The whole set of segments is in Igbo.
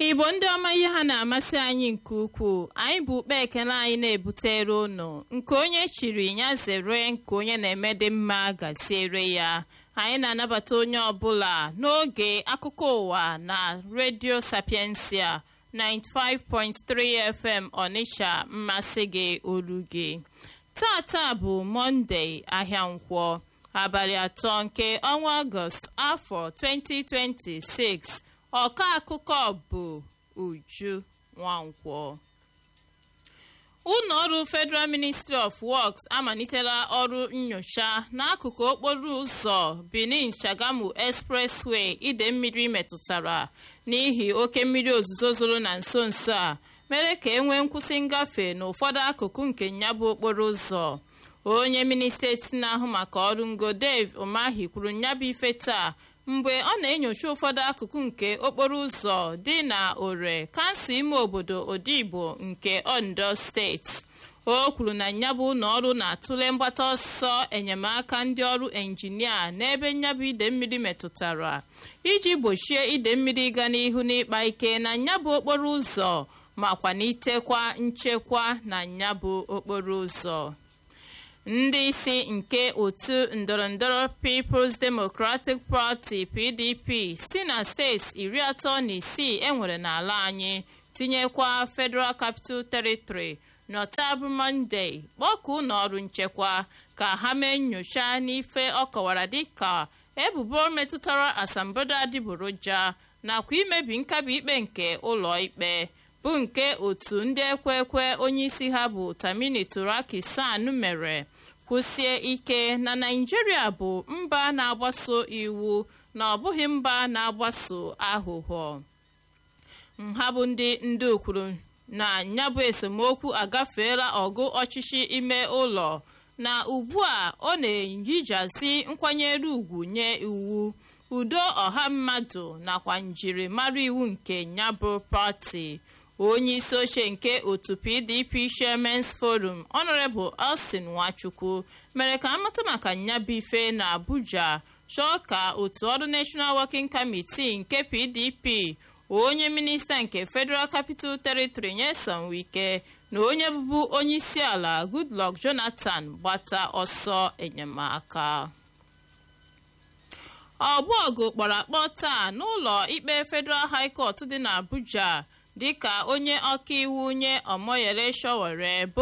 igbo ndị ọma ihe ha na-amasị anyị nke ukwuu anyị bụ ukpe ekele anyị na-ebutere unu nke onye chiri ya zere nke onye na-eme dị mma gaziere ya anyị na-anabata onye ọbụla n'oge akụkọ ụwa na redio sapiensia 95.3 fm ọnịcha mmasị gị olu gị tata bụ mọnde ahịa nkwọ abalị atọ nke ọnwa ọgọst afọ 2026 ọka akụkọ bụ uju nwankwọ ụlọ ọrụ federal ministry of works amalitela ọrụ nyocha n'akụkụ okporo ụzọ benin shagamu expressway ide mmiri metụtara n'ihi oke mmiri ozuzo zoro na nso nso a mere ka e nwee nkwụsị ngafe n'ụfọdụ akụkụ nke nyabụ okporo ụzọ onye minista eti na-ahụ maka ọrụ ngo dave umahi kwuru nyabụ ife taa mgbe ọ na-enyocha ụfọdụ akụkụ nke okporo ụzọ dị na ore kansụl ime obodo odigbo nke ondo steeti o kwuru na nyabụ ụlọ ọrụ na-atụle mgbata ọsọ enyemaka ndị ọrụ enjinia n'ebe nyabụ ide mmiri metụtara iji gbochie ide mmiri ịga n'ihu n'ịkpa ike na nyabụ okporo ụzọ ma kwanitekwa nchekwa na nyabụ okporo ụzọ ndị isi nke otu ndọrọndọrọ peoples democratic party pdp si na steeti iri atọ na isii enwere n'ala anyị tinyekwa federal capital territory n'ọtabụ mọnde kpọkụ n'ọrụ nchekwa ka ha mee nyocha n'ife ọ kọwara dịka ebubo metụtara asambodo adịgboroja nakwa imebi nkabi ikpe nke ụlọ ikpe bụ nke otu ndị ekwe ekwe onyeisi ha bụ tamini turaki san mere kwụsie ike na naijiria bụ mba na-agbaso iwu na ọ bụghị mba na-agbaso aghụghọ nha bụ ndị ndu kwuru na nyabụ esemokwu agafeela ọgụ ọchịchị ime ụlọ na ugbu a ọ na-eyijazi nkwanyere ugwu nye iwu udo ọha mmadụ nakwa njirimara iwu nke nyabụ pati onye isi oche nke otu pdp shermans forum honorable austin nwachukwu mere ka amata maka nyabụ ife na abuja chọọ ka otu ọrụ national working committee nke pdp onye minista nke federal capital territory nyesom wike na onye bụbu onye isi ala goodluck jonathan gbata ọsọ enyemaka ọgbọgụ kpọrọ akpọ taa n'ụlọ ikpe federal high court dị n'abuja dịka onye ọkaiwu nye omoyele showore bụ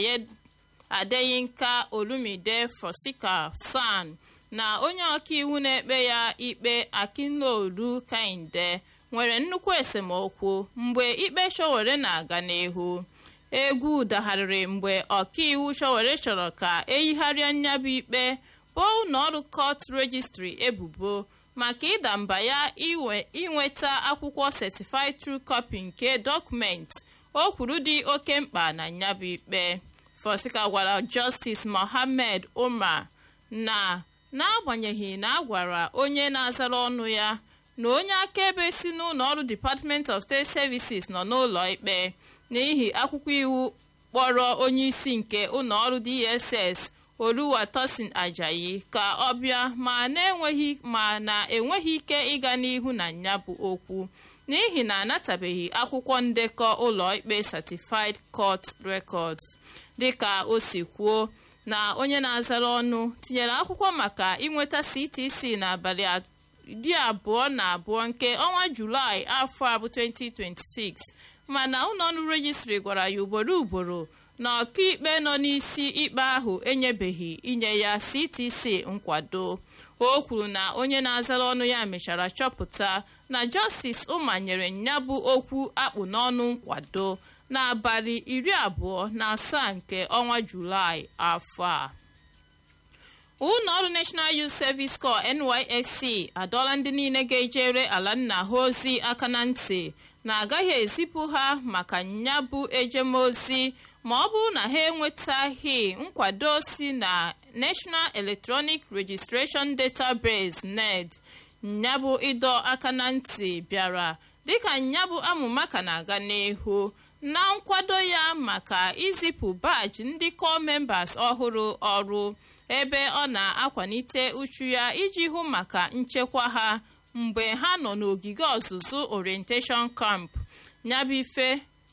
adeyinka olumide fosika san na onye ọkaiwu na-ekpe ya ikpe akinolu kainde nwere nnukwu esemokwu mgbe ikpe showere na-aga n'ihu egwu dagharịrị mgbe ọkaiwu showere chọrọ ka eyigharịa nyabụ ikpe bụ ụlọọrụ court registry ebubo maka ịda mba ya inweta akwụkwọ certified true copy nke dọkụmenti o kwuru dị oke mkpa na nyabụ ikpe fosika gwara justice mohammed umar na n'agbanyeghị na a gwara onye na-azara ọnụ ya na onye akaebe si n'ụlọ ọrụ department of state services nọ n'ụlọ ikpe n'ihi akwụkwọ iwu kpọrọ onye isi nke ụlọ ọrụ dss oluwatosin ajayi ka ọ bịa ma na-enweghị ma na-enweghị ike ịga n'ihu na ya bụ okwu n'ihi na anatabeghị akwụkwọ ndekọ ụlọ ikpe certified court records dịka o si kwuo na onye na-azara ọnụ tinyere akwụkwọ maka inweta ctc n'abalị iri abụọ na abụọ nke ọnwa julaị afọ a bụ 2026 mana ụlọọrụ rejistri gwara ya ugboro ugboro na ọkaikpe nọ n'isi ikpe ahụ enyebeghị inye ya ctc nkwado o kwuru na onye na-azara ọnụ ya mechara chọpụta na justice ụma nyere ya bụ okwu akpụ n'ọnụ nkwado n'abalị iri abụọ na asaa nke ọnwa julaị afọ a ụlọ ọrụ national youth service corps nysc adọla ndị niile ga-ejere ala nna ha ozi aka na ntị na agaghị ezipụ ha maka nyabụ ejemozi ma ọ bụrụ na ha enwetaghị nkwado si na national electronic registration database ned nyabụ ịdọ aka na ntị bịara dịka nyabụ amụma ka na-aga n'ihu na nkwado ya maka izipụ baji ndị corps members ọhụrụ ọrụ ebe ọ na-akwalite uchu ya iji hụ maka nchekwa ha mgbe ha nọ n'ogige ọzụzụ orientation camp nyabụ ife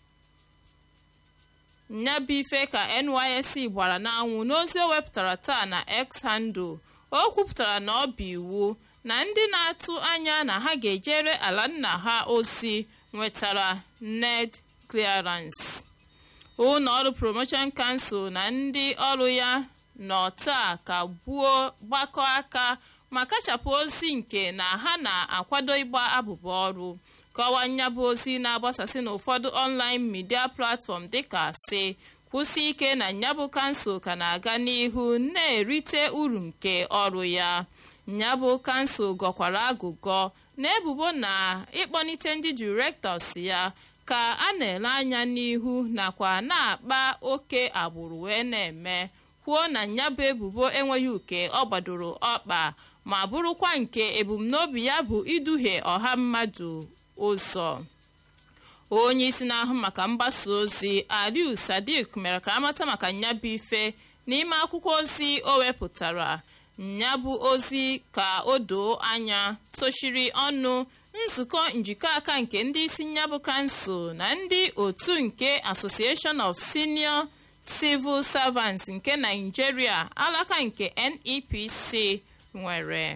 nyabụ ife ka nysc gbara n'anwụ n'ozi o wepụtara taa na x handle o kwupụtara na ọ bụ iwu na ndị na-atụ anya na ha ga-ejere ala nna ha ozi nwetara ned clearance ụlọ ọrụ promotion council na ndị ọrụ ya nọ taa ka gbuo gbakọ aka ma kachapụ ozi nke na ha na-akwado ịgba abụba ọrụ kọwaa nyabụ ozi na-agbasasị n'ụfọdụ online media platform dịka si kwụsị ike na nyabụ kansụl ka na-aga n'ihu na-erite uru nke ọrụ ya nyabụ kansụl gọkwara agụgọ na ebubo na ịkpọlite ndị direktọs ya ka a na-ele anya n'ihu nakwa na-akpa oke agbụrụ wee na-eme kwuo na nyabụ ebubo enweghị uke ọ gbadoro ọkpa ma bụrụkwa nke ebumnobi ya bụ iduhie ọha mmadụ ụzọ onye isi na-ahụ maka mgbasa ozi aliu sadik mere ka amata maka nyabụ ife n'ime akwụkwọ ozi o wepụtara nyabụ ozi ka o doo anya sochiri ọnụ nzukọ njikọ aka nke ndị isi nyabụ kansụl na ndị otu nke association of senior civil servants nke nigeria alaka nke nepc nwere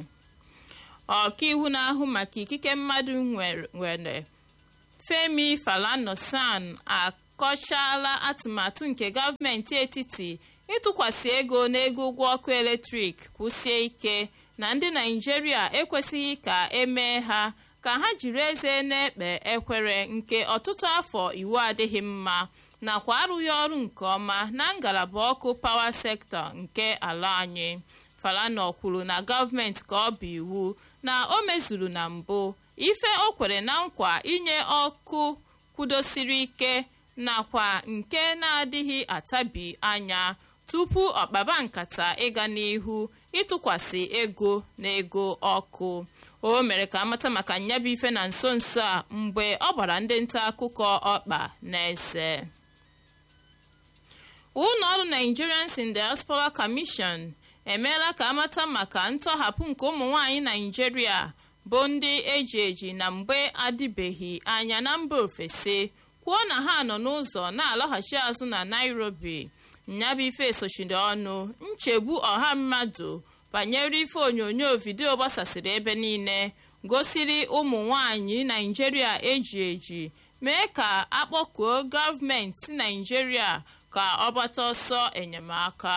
ọkaiwu na-ahụ maka ikike mmadụ nwere femi falana-san akọchala atụmatụ nke gọọmenti etiti ịtụkwasị ego n'ego ụgwọ ọkụ eletrik kwụsie ike na ndị naijiria ekwesịghị ka emee ha ka ha jiri eze na-ekpe ekwere nke ọtụtụ afọ iwu adịghị mma nakwa arụghị ọrụ nke ọma na ngalaba ọkụ pawa sektọ nke ala anyị falana kwuru na gọọmenti ka ọ bụ iwu na o mezuru na mbụ ife o kwere na nkwa inye ọkụ kwudosiri ike nakwa nke na-adịghị atabi anya tupu ọkpaba nkata ịga n'ihu ịtụkwasị ego na ego ọkụ o mere ka amata maka nyabụ ife na nso nso a mgbe ọ gbara ndị nta akụkọ ọkpa na-ese ụlọ ọrụ nigerians in diaspora commission emeela ka amata maka ntọhapụ nke ụmụ nwanyị naijiria bụ ndị eji eji na mgbe adịbeghị anya na mba ofesi kwuo na ha nọ n'ụzọ na-alọghachi azụ na nairobi nyabụ ife sochiri ọnụ nchegbu ọha mmadụ banyere ife onyonyo vidiyo gbasasịrị ebe niile gosiri ụmụ nwanyị naijiria eji eji mee ka akpọkuo gọọmenti naijiria ka ọ gbata ọsọ enyemaka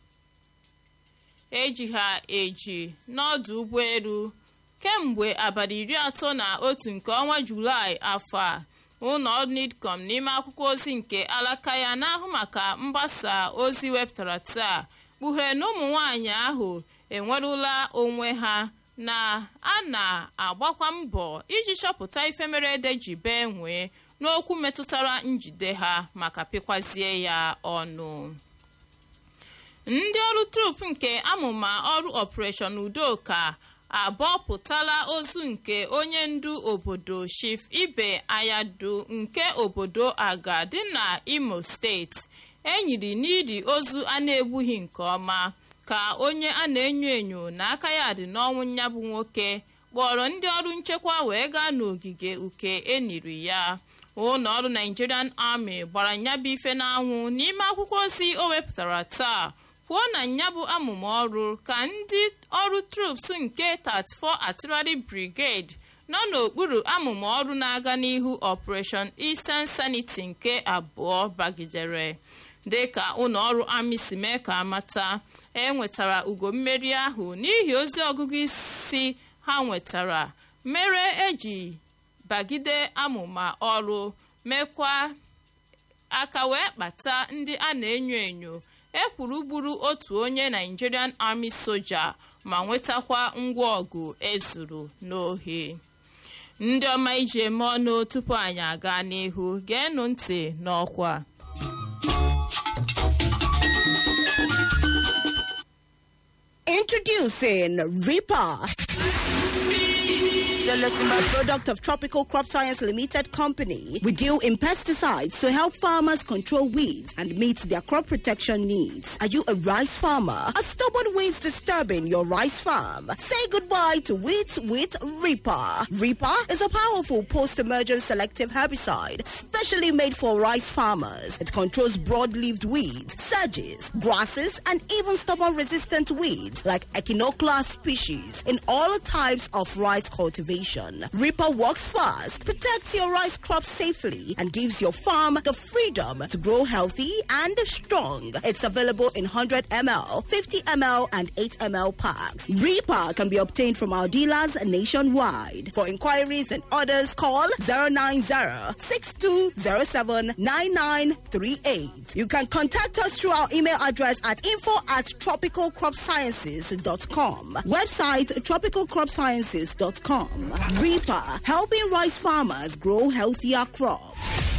eji ha eji n'ọdụ ụgbọelu kemgbe abalị iri atọ na otu nke ọnwa julaị afọ a ụlọ nidcom n'ime akwụkwọ ozi nke alaka ya na-ahụ maka mgbasa ozi wepụtara taa kpughere na ụmụ nwanyị ahụ enwerụla onwe ha na a na-agbakwa mbọ iji chọpụta ife mere ede ji bee nwee n'okwu metụtara njide ha maka pịkwazie ya ọnụ ndị ọrụ trup nke amụma ọrụ ọpụreshọn udoka abọpụtala ozu nke onye ndu obodo chief ibe ayadu nke obodo aga dị na imo steeti enyiri n'iri ozu a na-egbughị nke ọma ka onye a na-enyo enyo na aka ya dị n'ọnwụ nyabụ nwoke kpọrọ ndị ọrụ nchekwa wee gaa n'ogige uke eniri ya ụlọ ọrụ nigerian army gbara nyabụ ife n'anwụ n'ime akwụkwọ ozi o wepụtara taa kwuo na nyabụ amụma ọrụ ka ndị ọrụ troops nke 34 artillery brigade nọ n'okpuru amụma ọrụ na-aga n'ihu operation eastern sanity nke abụọ bagidere dịka ụlọ ọrụ amị si mee ka amata enwetara ugo mmeri ahụ n'ihi ozi ọgụgụ isi ha nwetara mere eji bagide amụma ọrụ mekwa aka wee kpata ndị a na-enyo enyo ekwuru gburu otu onye nigerian army soja ma nwetakwa ngwa ọgụ ezuru n'ohi ndị ọma iji eme ọnụ tupu anyị aga n'ihu geenụ ntị n'ọkwa Introducing Reaper. A product of Tropical Crop Science Limited Company. We deal in pesticides to help farmers control weeds and meet their crop protection needs. Are you a rice farmer? Are stubborn weeds disturbing your rice farm? Say goodbye to weeds with Reaper. Reaper is a powerful post-emergent selective herbicide specially made for rice farmers. It controls broad-leaved weeds, sedges, grasses, and even stubborn-resistant weeds like Echinoclea species in all types of rice cultivation. Reaper works fast, protects your rice crop safely, and gives your farm the freedom to grow healthy and strong. It's available in 100 ml, 50 ml, and 8 ml packs. Reaper can be obtained from our dealers nationwide. For inquiries and orders, call 090 6207 9938. You can contact us through our email address at info at tropicalcropsciences.com. Website tropicalcropsciences.com. Reaper, helping rice farmers grow healthier crops.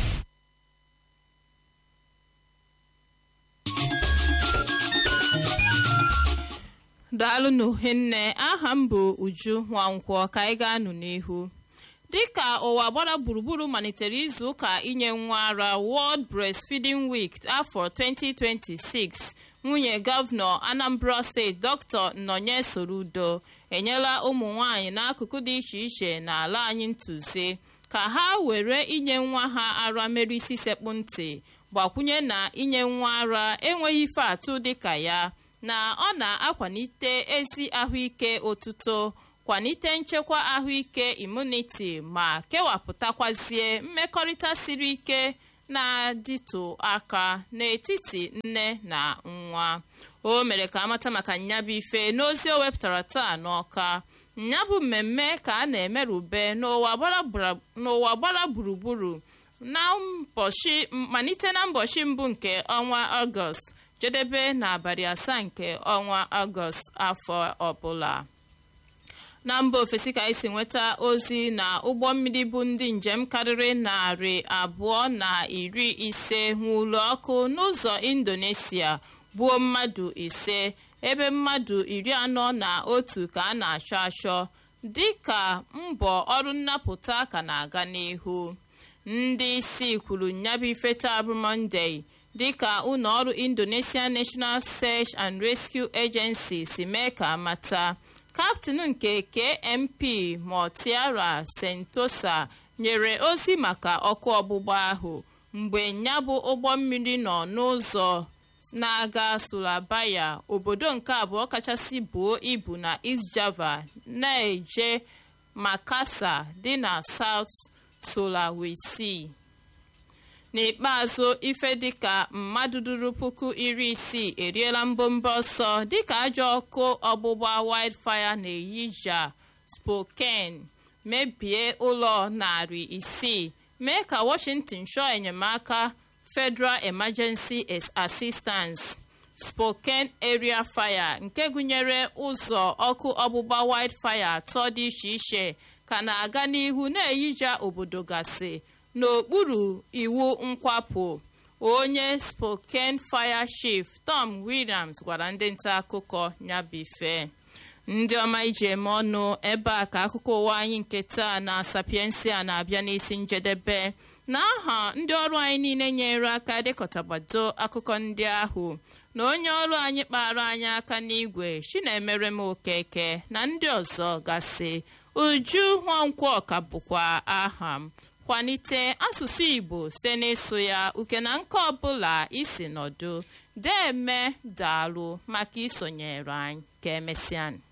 daalụnụ hinne aha m bụ uju nwankwọ ka anyị ga-anụ n'ihu dịka ụwa gbara gburugburu malitere izu ụka inye nwa ara world breastfeeding week afọ 2026 nwunye gọvanọ anambra steeti dr nnọnye sorudo enyela ụmụ nwanyị n'akụkụ dị iche iche n'ala anyị ntụzi ka ha were inye nwa ha ara mere isi sekpụ ntị gbakwunye na inye nwa ara enweghị ife atụ dịka ya na ọ na-akwalite ezi ahụike otuto kwalite nchekwa ahụike imuniti ma kewapụtakwazie mmekọrịta siri ike na-adịtụ aka n'etiti nne na nwa o mere ka amata maka nyabụ ife n'ozi o wepụtara taa n'ọka nyabụ mmemme ka a na-emerube n'ụwa gbara gburugburu na malite na mbọchị mbụ nke ọnwa ọgọst jedebe n'abalị asaa nke ọnwa ọgọst afọ ọbụla na mba ofesi ka anyị si nweta ozi na ụgbọ mmiri bụ ndị njem karịrị narị abụọ na iri ise nwụrụ ọkụ n'ụzọ indonesia gbuo mmadụ ise ebe mmadụ iri anọ na otu ka a na-achọ achọ dịka mbọ ọrụ nnapụta ka na-aga n'ihu ndị isi kwuru nyabụ ife taa bụ monde dịka ụlọ ọrụ indonesia national search and rescue agency si mee ka amata kaptịn nke kmp motiara sentosa nyere ozi maka ọkụ ọgbụgba ahụ mgbe ya bụ ụgbọ mmiri nọ n'ụzọ na-aga surabaya obodo nke abụọ kachasị buo ibu na east java na-eje makasa dị na south sulawesi n'ikpeazụ ife dịka mmadụ duru puku iri isii eriela mbomba ọsọ dịka ajọ ọkụ ọgbụgba wildfire na-eyija spokane mebie ụlọ narị isii mee ka washington chọọ enyemaka federal emergency assistance spokane area fire nke gụnyere ụzọ ọkụ ọgbụgba wildfire atọ dị iche iche ka na-aga n'ihu na-eyija obodo gasị n'okpuru iwu nkwapụ onye spokane fire chief tom williams gwara ndị nta akụkọ nyabife ndị ọma iji eme ọnụ ebe a ka akụkọ ụwa anyị nke taa na sapiensia na-abịa n'isi njedebe n'aha ndị ọrụ anyị niile nyere aka dịkọtagbado akụkọ ndị ahụ na onye ọrụ anyị kpara anyị aka n'igwe chinemere m okeke na ndị ọzọ gasị uju nwankwọ ka bụkwa aha m kwalite asụsụ igbo site n'ịsụ ya uke na nke ọbụla isi nọdụ deme daalụ maka isonyere anyị ka emesịa